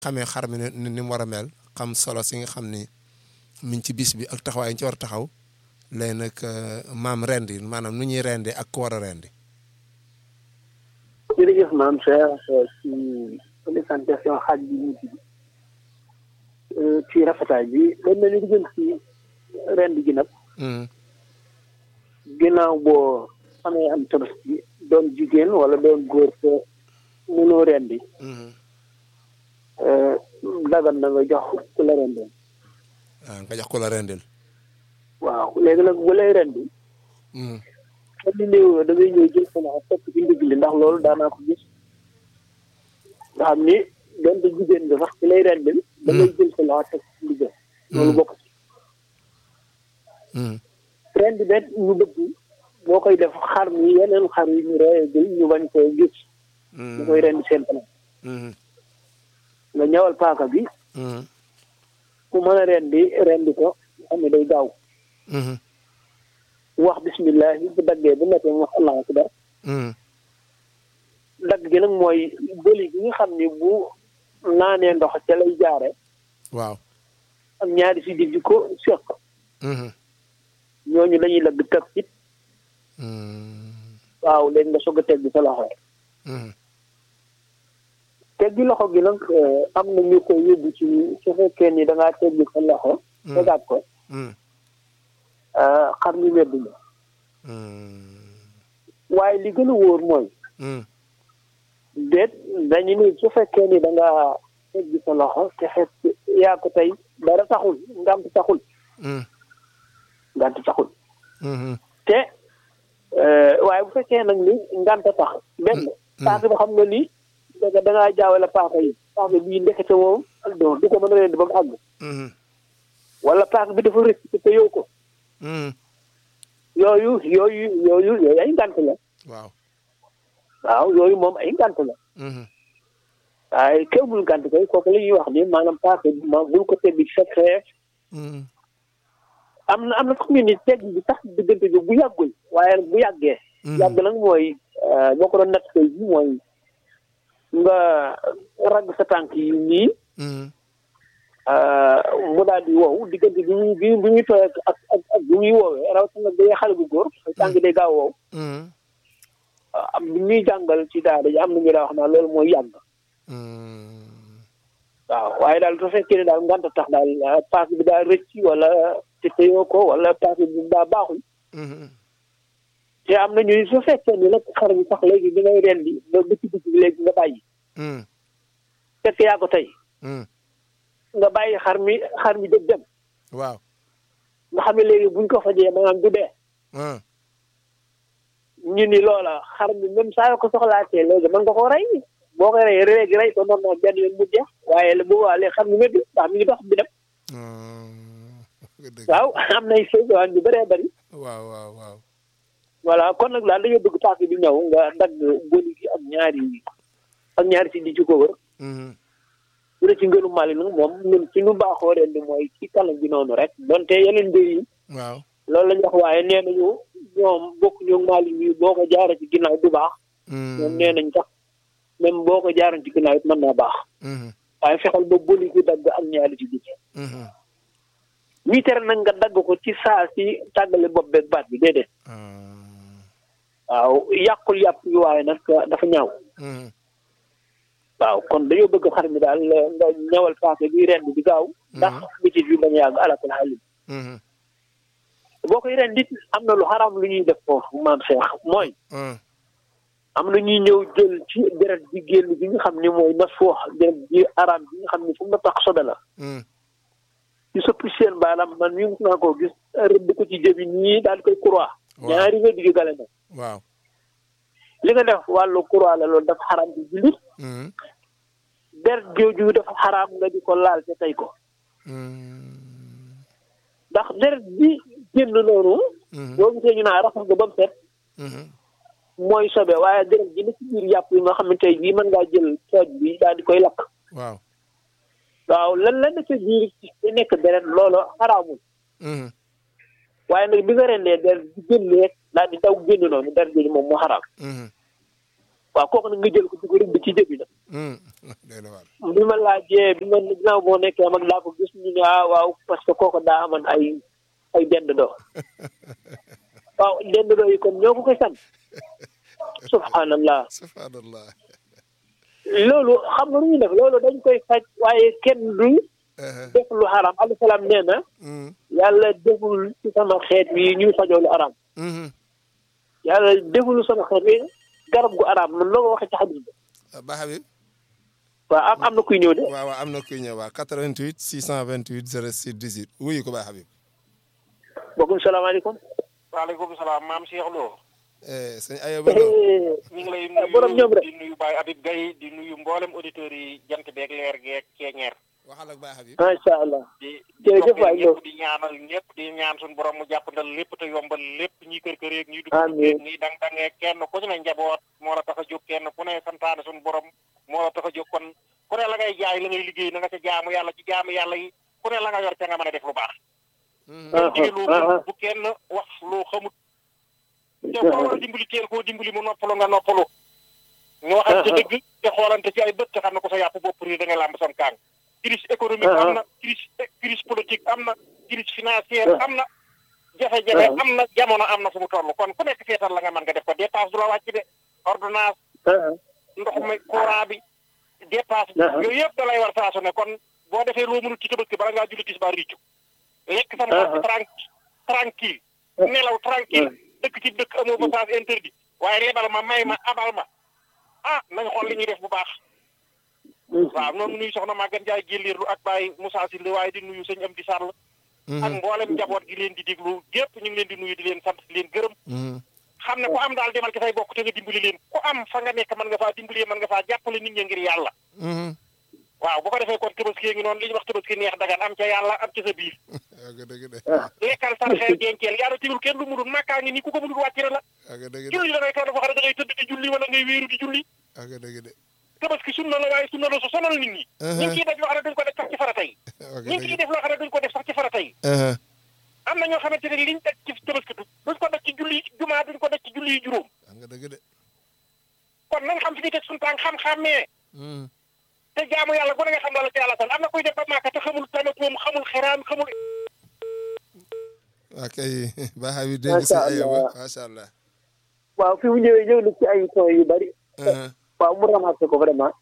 xamee xar mi ni ni mu war a mel xam solo si nga xam ni mi ngi ci bis bi ak taxawaay yi ñu ci war a taxaw léegi nag maam rendi maanaam nu ñuy rendi ak ku war a rendi jërëjëf maam Cheikh ci présentation xaaj bi ñu ci ci rafetaay bi dañ mel ni di jëm ci rend gi nag ginnaaw boo xamee am tabaski doon jigéen wala doon góor te mënoo rendi dagan na nga jox ku la rendil ah nga jox ku la rendil waaw léegi nag bu lay rendi xam ni néew da ngay ñëw jël sa loxo tekk ci ndigg li ndax loolu daanaa ko gis nga xam ni donte jigéen nga sax ci lay rendil da ngay jël sa loxo tekk ci ndigg loolu bokk ci rendi bet ñu bëgg boo koy def xar mi yeneen xar yi ñu reyagul ñu bañ koo gis ñu koy rendi seen kanam nga ñawal paaka bi ku mën a rendi rendi ko xam ne day gaaw wax bismillah bu daggee bu nekkee mu wax allahu akbar dagg gi nag mooy bëli gi nga xam ni bu naanee ndox ca lay jaare waaw ak ñaari si di ko seq ñooñu dañuy dagg teg it waaw léegi nga soog a teg sa loxo teggi loxo gi nag am na ñu ko yóbbu ci su fekkee ni da ngaa teggi sa loxo tegaat ko xar mi wedd na waaye li gën a wóor mooy déet dañu ni su fekkee ni da nga teggi sa loxo te xet yaa ko tey dara taxul ngant taxul ngant taxul te waaye bu fekkee nag ni ngant tax benn paaka bi xam nga ni da da ngaa jaawale paaka yi paaka bii ndekete moom do du ko mën a leen ba mu àgg wala paaka bi dafa rëcc te yow ko yooyu yooyu yooyu yooyu ay ngant la waaw waaw yooyu moom ay ngant la waaye kéw bul ngant koy kooku la ñuy wax ni maanaam paaka bi ma bul ko tegg ci sa xeef am na am na sax ñu ni tegg bi sax diggante bi bu yàggul waaye bu yàggee yàgg nag mooy boo ko doon natt koy bi mooy nga ragg sa tànk yi nii mu daal di wow diggante bi muy bi muy tooy ak ak ak bi muy woowee rawatina nag day xale bu góor tànk day gaaw wow am bi ñuy jàngal ci daara ji am na ñu daa wax naa loolu mooy yàgg waaw waaye daal su fekkee ne daal ngant tax daal paak bi daa rëcc wala te teyoo ko wala paak bi daa baaxul te am na ñu su fekkee ni nag xar bi sax léegi bi ngay rendi ba ba ci digg bi léegi nga bàyyi fekk yaa ko tey nga bàyyi xar mi xar mi dëg dem waaw nga xam ne léegi buñ ko fajee maanaam du dee ñu ni loola xar mi même saa yoo ko soxlaatee léegi mën nga ko rey boo koy rey léegi rey ko noonu benn yoon mu jeex waaye bu boobaa léegi xar mi wéddi ndax mi ngi dox bi dem waaw am nay ségaan yu bëree bëri waaw waaw waaw voilà kon nag daal dañoo bëgg paak bi ñëw nga dagg bëli gi ak ñaari ak ñaari si di ci ko wër bu dee ci ngënu Mali nag moom ñun ci nu baaxoo ren di mooy ci kanam bi noonu rek donte yeneen mbir yi waaw loolu la ñu wax waaye nee nañu ñoom bokk ñu Mali bi boo ko jaaree ci ginnaaw du baax ñoom nee nañ sax même boo ko jaaree ci ginnaaw it mën naa baax waaye fexeel ba bëli gi dagg ak ñaari ci digg ñi tere nag nga dagg ko ci saa si tàggale bopp beeg baat bi déedéet waaw yàqul yàpp yi waaye nag dafa ñaaw waaw kon dañoo bëgg xar mi daal nga ñawal paake bi rend bi gaaw ndax bitit bi bañ a yàgg alakul xaalis boo koy ren dit am na lu xaraam lu ñuy def foofu maam Cheikh mooy am na ñuy ñëw jël ci deret bi génn bi nga xam ne mooy mas foox deret bi araam bi nga xam ne fu mu tax sobe la ci sëpp seen baaraam man mi naa koo gis rëdd ko ci jëbi nii daal koy croix ñaari nga digg gale na waaw li nga def wàllu croix la loolu dafa xaraam ci jullit deret jooju dafa xaraam nga di ko laal te tey ko ndax deret bi génn noonu boo gisee ñu naa raxas nga ba mu set mooy sobe waaye deret ji na ci biir yàpp yi nga xam ne tey bii mën ngaa jël cooj bi daal di koy lakk waaw waaw lan la nekk biir ci nekk deret loolu xaraamul waaye nag bi nga rendee deret bi génn rek daal di daw génn noonu deret jooju moom moo xaraam waaw kooku nag nga jël ko di ko rëbb ci jëbi nag day na waar bi ma laajee bi ma ginnaaw boo nekkee mag laa ko gis ñu ne ah waaw parce que kooku daa amoon ay ay dend doo waaw dend doo yi kon ñoo ko koy sant subhanallah subhanallah loolu xam nga lu ñuy def loolu dañ koy faj waaye kenn du def lu xaram alayhi salaam nee na yàlla deful ci sama xeet wi ñuy fajoo lu aram yàlla deful sama xeet wi garab gu aram man loo ko waxee ci xadis bi ba Habib waaw am am na kuy ñëw de waaw waaw am na kuy ñëw waaw 88 628 06 18 wuyu ko ba Habib bokkum salaamaaleykum waaleykum salaam maam Cheikh Lo. sëñ Ayoba Lo ñu ngi lay nuyu borom ñoom rek di nuyu Baye Habib Gaye di nuyu mboolem auditeurs yi jant beeg leer geeg ceeñeer. waxal ak ba Habib macha allah di jërëjëf di waay ñëpp di ñaanal ñëpp di ñaan suñu borom mu jàppandal lépp te yombal lépp ñi kër kër yeeg ñi dugg Amiin. ñi dang dangee kenn ku ci ne njaboot moo la tax a jóg kenn ku ne santaane suñu borom moo la tax a jóg kon ku ne la ngay jaay la ngay liggéey na nga ca jaamu yàlla ci jaamu yàlla yi ku ne la nga yor ca nga mën a def lu baax. jigéen lu bu kenn wax loo xamut te koo war a dimbali teel koo dimbali mu noppalu nga noppalu ñu waxal ci dëgg te xoolante ci ay bët te xam ne ko sa yàpp bopp réer da nga làmb sam kaang crise économique am na crise crise politique am na crise financière am na jafe-jafe am na jamono am na fu mu toll kon ku nekk seetal la nga mën nga def ko dépense du la wàcc de ordonnance ndox mi courant bi dépense yooyu yëpp da lay war saa su ne kon boo defee loo mënut ci tabaski bala ngaa julli tisbaar riccu lekk sam bopp tranquille tranquille nelaw tranquille dëkk ci dëkk amoo passage interdit waaye lebal ma may ma abal ma ah nañ xool li ñuy def bu baax waaw noonu nuyu soxna Maguette Ndiaye jëlliirlu ak Baye Moussa Sinde waaye di nuyu sëñ Amdi Sall ak mboolem njaboot gi leen di déglu gépp ñu ngi leen di nuyu di leen sant di leen gërëm xam ne ku am daal demal ci say bokk te nga dimbali leen ku am fa nga nekk mën nga faa dimbali mën nga faa jàppale nit ñi ngir yàlla waaw bu ko defee kon tabaski ngi noonu li ñuy wax tabaski neex dagan am ca yàlla am ca sa biir dëgg de lekkal sarxeel jenkeel yaa tigul kenn lu mudul màkkaa ngi nii ku ko mudul wàcc na la dëgg de julli da ngay toog dafa xam ne da ngay tëdd di julli wala ngay wéeru di julli dëgg de tabaski sunna la waaye sunna la su sonal nit ñi ñu ngi ciy def loo xam ne duñ ko def sax ci farata yi ñu ngi ciy def loo xam ne duñ ko def sax ci farata yi am na ñoo xamante ne liñ def ci tabaski du duñ ko def ci julli jumaa duñ ko def ci julli yi juróom nga dëgg de kon nañ xam fi ñu teg suñu tànk xam-xammee te jaamu yàlla gu ne nga xam la la ci yàlla san am na kuy def ba màkka te xamul tamit moom xamul xeraam xamul waa kay ba Habib dégg si Ayoba macha allah waaw fi mu ñëwee ñëw na ci ay son yu bari waaw mu ramassé ko vraiment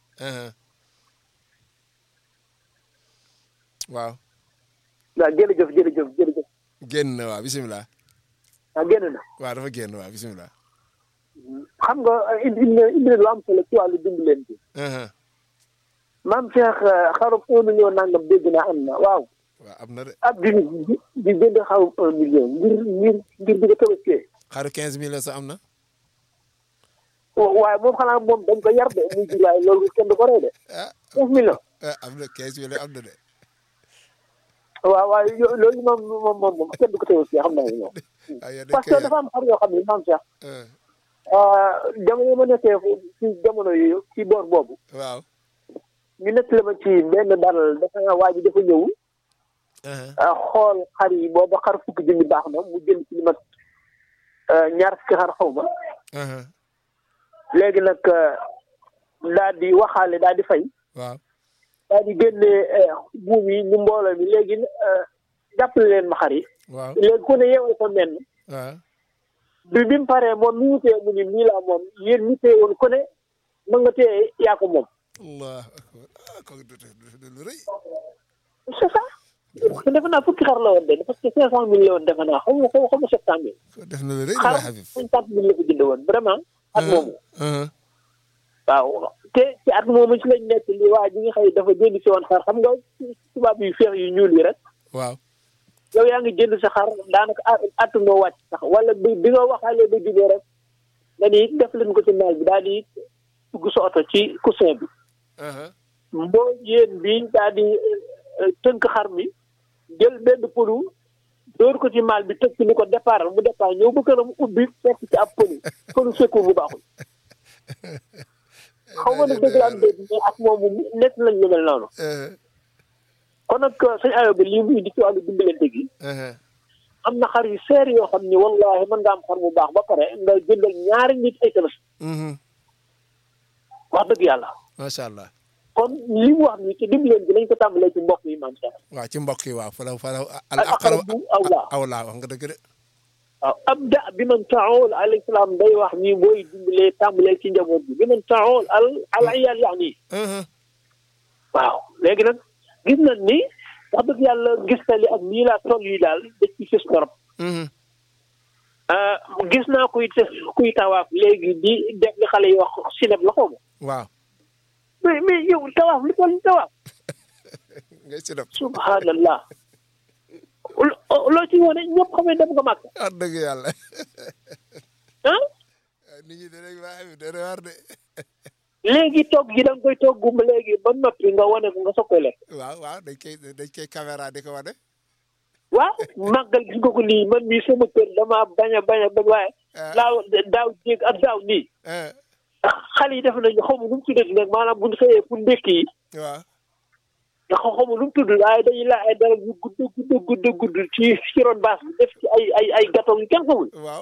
waaw waaw jërëjëf jërëjëf jërëjëf génn na waaw bisimilah waaw génn na waaw dafa génn waaw bisimilah xam nga indi indi indi lu am solo ci wàllu dimbalante maam Cheikh xarum un million nangam dégg naa am na waaw waaw am na de ab di di jënd xarum un million ngir ngir ngir di ko tabaskee xaru quinze mille sa am na waaye moom xanaa moom dañ ko yar de muy jur waaye loolu kenn du ko rey de ah quinze millions ah am na quinze mille am na de waaw waaye yo- loolu moom moom moom moom kenn du ko tabaskee xam naa ne moom ah yéen parce que dafa am xar yoo xam ne maam Cheikh jamono ma nekkee ci jamono yooyu ci boor boobu waaw ñu nekk la ma ci benn daral dafa waa ji dafa ñëw xool xar yi booba xar fukki junni baax na mu jël ci li mat ñaar fukki xar xaw ma léegi nag daal di waxaale daal di fay waaw daal di génne buum yi ñu mbooloo mi léegi jàppale leen ma xar yi waaw léegi ku ne yeewal ko menn waaw bi bi mu paree moom mi ñu téye mu ni nii laa moom yéen ñi téye woon ku ne mën nga téye yaa ko moom allah akbar ah kooku du du lu rëy c'est ça defe naa fukki xar la woon de parce que cinq cent mille la woon defe naa xaw ma xaw ma sept cent mille ko def na lu rëy xar ba Habib cinquante mille la ko jënd woon vraiment at moomu waaw te ci at moomu ci lañ nekk li waa ji nga xëy dafa jënd si woon xar xam nga tubaab yu feex yu ñuul yi rek waaw yow yaa ngi jënd sa xar daanaka at moo wàcc sax wala bi bi nga waxaalee ba jubee rek nga ni def leen ko ci naaj bi daal di dugg sa oto ci coussin bi mboo yéen bi daal di tënk xar mi jël benn pëlu dóor ko ci maal bi tëj ci ni ko départ mu départ ñëw ba këram ubbi fekk ci ab pëlu pëlu secours bu baaxul xaw ma nag dëgg la am dégg mais ak moomu nekk nañ lu mel noonu kon nag sëñ ayo bi lii muy di ci wàllu dimbalante gi am na xar yu seer yoo xam ni wallahi mën nga am xar mu baax ba pare nga jëndal ñaari nit ay tabaski wax dëgg yàlla macha allah kon li mu wax nii te dimbaleen bi nañ ko tàmbalee ci mbokk yi maam Cheikh waaw ci mbokk yi waaw fa la fa la al al aqrabu aqrabu awlaa awlaa wax nga dëgg de waaw abda bi man taawul alayhi salaam day wax nii booy dimbalee tàmbalee ci njaboot bi bi man taawul al al iyaal yax nii Mhm. waaw léegi nag gis nañ ni wax dëgg yàlla gis na li ak nii laa toll yi daal dëkk ci fës torop Mhm. ah, gis naa kuy te- kuy tawaaf léegi di def li xale yi wax sineb la xaw ma waaw mais mais yow tawaaf li toll ni tawaaf ngay si def subhanallah lo- loo ci wone ñëpp xam ne dem nga màgg wax dëgg yàlla ah nit ñi danañ waa bi dana war de léegi togg gi da nga koy togg ba léegi ba noppi nga wane ko nga soog koy lekk waaw waaw dañ koy dañ koy caméra di ko wane waaw màggal gis nga ko nii man mii sama kër dama bañ a bañ a bañ waaye ah daaw daaw jéeg ak daaw nii ah xale yi def nañu xaw ma nu mu tuddati nag maanaam bu ñu xëyee pour ndékki yi waaw nga xaw xaw ma nu mu tudd waaye dañuy la ay dara yu gudd gudd gudd gudd ci ci ron baas bi def ci ay ay ay gâteau yu kenn xamul waaw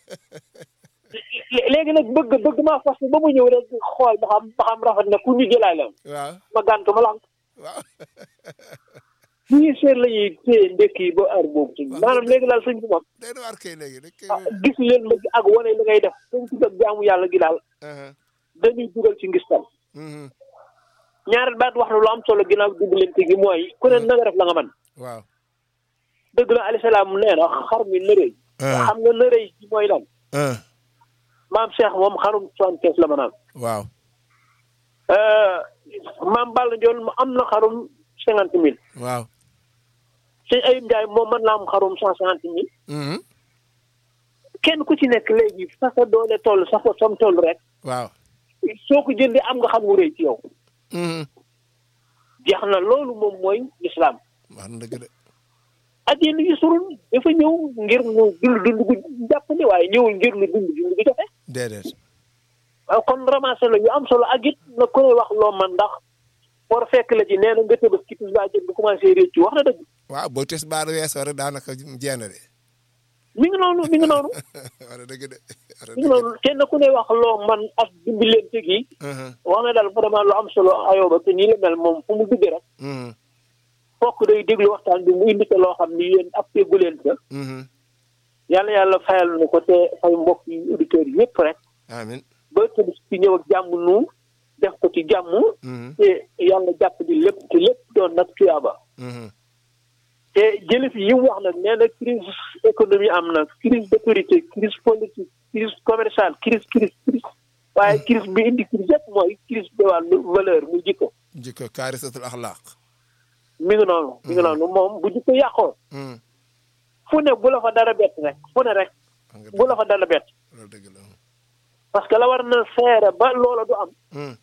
lé- léegi nag bëgg bëgg maa fas ba mu ñëw rek xool ba xam ba xam rafet na ku ñu jëlaay la waaw ma gàntu ma lànk waaw ñii seet la ñuy téye ndékki yi ba heure boobu ci maanaam léegi daal sëñ bi moom day war kay léegi dañ koy ah, gis leen ma ak wane li ngay def sëñ bi ak jaamu yàlla gi daal aha dañuy dugal ci ngistal mhm ñaareel baat wax na lu am solo ginnaaw dimbalante gi mooy ku ne na nga def la nga man waaw dëgg la alayhi salaam nee na xar mi nërëy ah xam nga nërëy ji mooy lan ah maam Cheikh moom xarum soixante-quinze la ma naan waaw maam Balla Ndiol am na xarum cinquante mille waaw sëñ Ayib Ndiaye moom mën naa am xarum cent cinquante mille mhm kenn ku ci nekk léegi fa sa doole toll sa fa sam toll rek waaw soo ko jëndee am nga xam wu rëy ci yow mhm jeex na loolu moom mooy lislaam wax na dëgg de ak yéen yi surul dafa ñëw ngir mu dund dund gu jàppandi waaye ñëwul ngir lu dund dund gu jafe déedéet waaw kon ramassé la yu am solo ak it na ku ne wax loo man ndax war fekk la ci nee na nga tëbës ki tis baa jël nga commencé réccu wax na dëgg waaw boo tes baar weesoo rek daanaka jeex na de mi ngi noonu mi ngi noonu wax na dëgg de wax na mi ngi dëgg noonu kenn ku ne wax loo man ak dimbalante gi de mhm wax na daal vraiment lu am solo ayooba te nii la mel moom fu mu duggee rek mhm fokk day déglu waxtaan bi mu indi ko loo xam ni yéen ab teggu leen ko mhm yàlla yàlla fayal na ko te fay mbokk yi auditeurs yi yëpp rek amin ba tëdd ci ñëw ak jàmm nu def ko ci jàmm mhm te yàlla jàpp di lépp te lépp doon nag tuyaaba mhm te jële fi yi mu wax nag nee na crise économie am na crise d'autorité crise politique crise commerciale crise crise crise waaye crise bi indi crise yëpp mooy crise de wàllu valeur muy jikko jikko kaarisatul axlaaq mi ngi noonu mi ngi noonu moom bu jikko yàqoo mhm fu ne bu la fa dara bett rek fu ne rek wax nga bu la fa dara bett loolu dëgg la parce que la war na feere ba loola du am mhm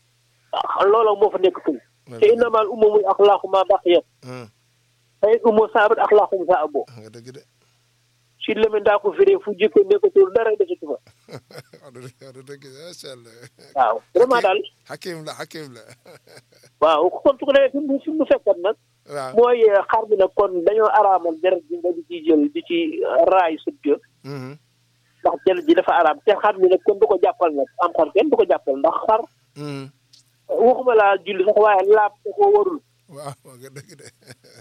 ah, loola moo fa nekk tul te innamal umamul axlaaqu ma baqiyat mhm fay umo saabat axlaaqum sa abo wax nga dëgg de si lemen daa ko firee fu jikko nekkatul dara desatu fa wax na dëgg wax na dëgg macha allah waaw vraiment daal xakim la xakim la waaw kon su ko defee fi mu fi mu fekkat nag waaw mooy xar bi nag kon dañoo araamal deret bi nga di ci jël di ci raay sut ga mhm ndax deret ji dafa araam te xar bi nag kon du ko jàppal nag am xar kenn du ko jàppal ndax xar mhm waxuma laa julli sax waaye laab da koo warul waaw wax nga dëgg de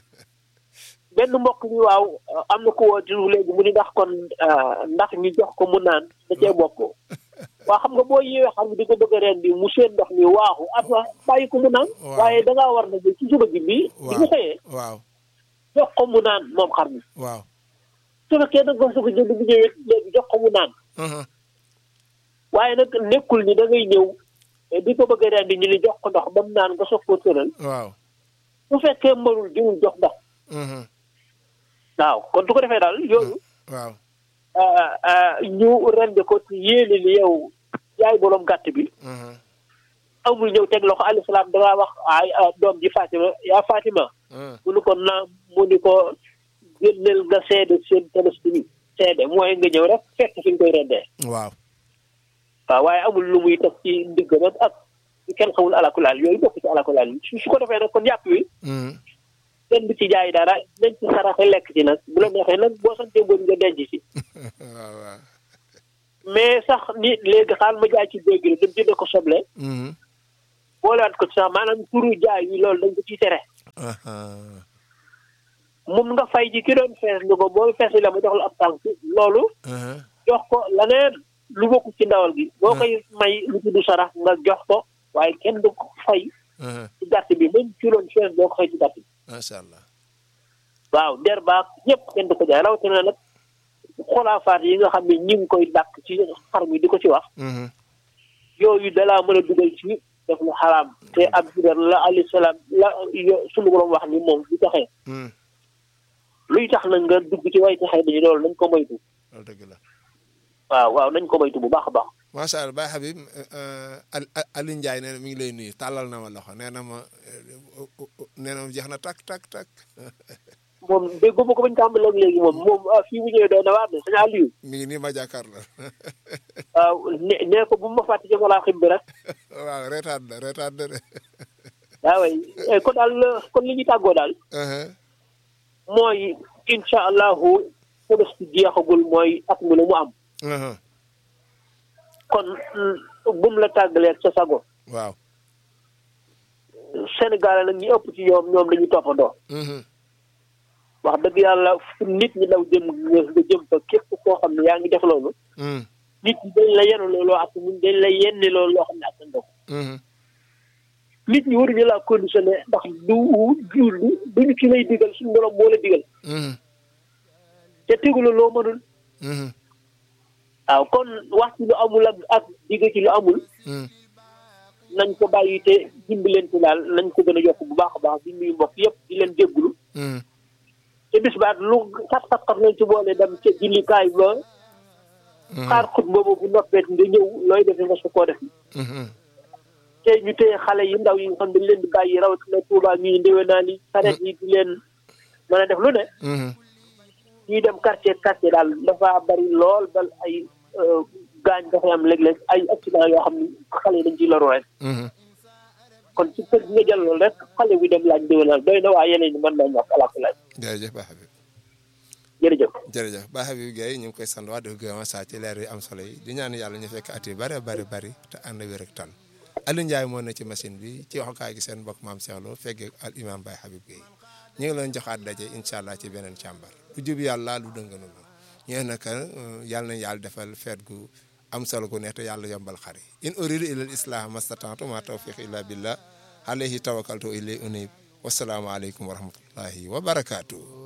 benn mbokk mi waaw am na ko woo di léegi mu ni ndax kon ndax ñu jox ko mu naan da cee bokk waa xam nga boo yeewee xam di ko bëgg a reen bi mu seen ndox mi waaxu ata bàyyi ko mu naan Waaw. waaye da ngaa war na ba ci suba gi bi bi mu xëyee waaw jox ko mu naan moom xar mi waaw su fekkee da nga ko soog a jënd bu ñëwee léegi jox ko mu naan mhm waaye nag nekkul ni da ngay ñëw eh, di ko bëgg a reen di ñu ni jox ko ndox ba mu naan nga soog koo tëral waaw bu fekkee mënul diwul jox ndox mhm waaw kon du ko defee daal yooyu waaw ah, ah, ñu rende ko ci yéene ni yow yaay boroom gàtt bi mhm amul ñëw teg loxo alayhi salaam dangaa wax ay ah, doom ji Fatima yaa Fatima mhm mu ni ko naam mu ni ko génneel nga seede seen tabaski bi seede mooy nga ñëw rek fekk fi nga koy rendee waaw waaw waaye amul lu muy teg ci ndigg nag ak kenn xamul alakulaal yooyu bokk ci alakulaal yi su su ko defee nag kon yàpp wi mhm kenn du ci jaay dara nañ ci saraxe lekk ci nag bu la neexee nag boo santee bon nga denc ci waaw waaw mais sax ni léegi xaal ma jaay ci dégg la dem jënd ko soble boolewaat ko ci sax maanaam turu jaay yi loolu dañ ko ciy tere mun nga fay ji ki doon fees ni ko boo fees la ma jox la ab tànk loolu jox ko leneen lu bokk ci ndawal gi boo koy may lu tudd sarax nga jox ko waaye kenn du ko fay ci gàtt bi même ci doon fees boo ko fay ci gàtt bi macha allah waaw der baak ñëpp kenn du ko jaay rawatina nag xolaafaat yi nga xam ne ñi ngi koy dàkk ci xar mi di ko ci wax yooyu dalaa mën a dugal ci def lu xaraam te ab judar la alayhi salaam la sunu borom wax ni moom bu taxee luy tax na nga dugg ci way taxee dañu loolu nañ ko moytu loolu dëgg la waaw waaw nañ ko moytu bu baax a baax macha allah Baye Habib Aliou Ndiaye nee na mi ngi lay nuyu tàllal na ma loxo nee na ma nee na ma jeex na tak tak tak moom déggu ma ko bañ tàmbali ak léegi moom moom fii bu ñëwee doy na waar de sëñ Aliou mi ngi nii ma jàkkaar la waaw ne nee ko bu ma fàtte ci walaa xim bi rek waaw reetaat la reetaat la de waaw way kon daal kon li ñu tàggoo daal mooy incha allahu Tabaski jeexagul mooy at mu ne mu am kon bum la tàggalee sa sago waaw Sénégal nag ñi ëpp ci ñoom ñoom dañuy toppandoo wax dëgg yàlla fu nit ñi daw jëm nga jëm fa képp koo xam ne yaa ngi def loolu nit ñi dañ la yenu loolu ak ñun dañ la yenni loolu loo xam ne ak sa ndox nit ñi waruñu laa conditionné ndax du du duñu ci lay digal suñu borom moo la digal te tegula loo mënul waaw kon wax ci lu amul ak ak digg ci lu amul nañ ko bàyyi te dimbalante daal nañ ko gën a yokk bu baax a baax di nuyu mbokk yëpp di leen jéggulu te bis baat lu xat xat xat nañ ci boole dem ca jullikaay ba xaar xut boobu bu noppeet nga ñëw looy defe nga su koo def te ñu téye xale yi ndaw yi nga xam dañ leen di bàyyi rawatina Tuubaa ñuy ndéwé naa ni saret yi di leen mën a def lu ne ñuy dem quartier quartier daal dafa bari lool bal ay gaañ dafay am léeg-léeg ay accident yoo xam ne xale yi dañ ciy loru rek kon ci kër gi nga jël loolu rek xale bi dem laaj ndéwé naa doy na waa yeneen ñi mën naa ñàkk alaaka laaj jërëjëf Baye Habib jërëjëf jërëjëf Baye Habib Gueye ñu ngi koy sant wax dëgg gërëm saa ci leer yu am solo yi di ñaan yàlla ñu fekk at yi bari bari bari te ànd wér ak tan Aliou Ndiaye moo ne ci machine bi ci waxukaay gi seen mbokk maam Cheikh Lo feggee al imam Baye Habib Gueye ñu ngi leen joxaat daje incha allah ci beneen càmbar lu jub yàlla lu dënganu la ñee naka yàlla nañ yàlla defal feet gu am solo gu neex te yàlla yombal xar yi in uridu ila al islah mastata'tu ma tawfiq illa billah alayhi tawakkaltu ilay unib wasalaamu aleykum wa rahmatullahi wa barakatuh